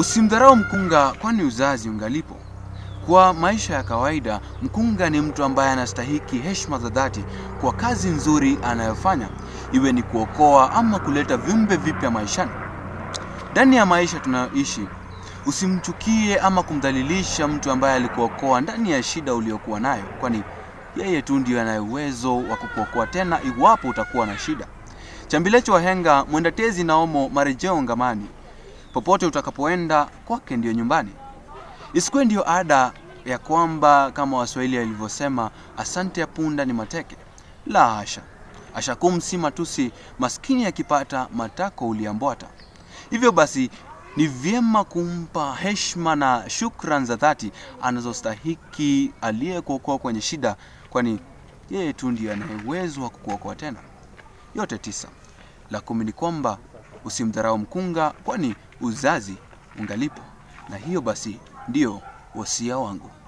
Usimdharau mkunga, kwani uzazi ungalipo. Kwa maisha ya kawaida, mkunga ni mtu ambaye anastahiki heshima za dhati kwa kazi nzuri anayofanya, iwe ni kuokoa ama kuleta viumbe vipya maishani. Ndani ya maisha tunayoishi, usimchukie ama kumdhalilisha mtu ambaye alikuokoa ndani ya shida uliyokuwa nayo, kwani yeye tu ndiyo anaye uwezo wa kukuokoa tena iwapo utakuwa na shida. Chambilecho wahenga, mwenda tezi na omo marejeo ngamani. Popote utakapoenda kwake ndiyo nyumbani. Isikuwe ndiyo ada ya kwamba kama Waswahili walivyosema, asante ya punda ni mateke. La hasha, ashakum si matusi, maskini akipata matako uliambwata. Hivyo basi ni vyema kumpa heshima na shukran za dhati anazostahiki aliyekuokoa kwenye shida, kwani yeye tu ndiye anaye uwezo wa kukuokoa tena. Yote tisa. La kumi ni kwamba usimdharau mkunga, kwani uzazi ungalipo. Na hiyo basi ndiyo wasia wangu.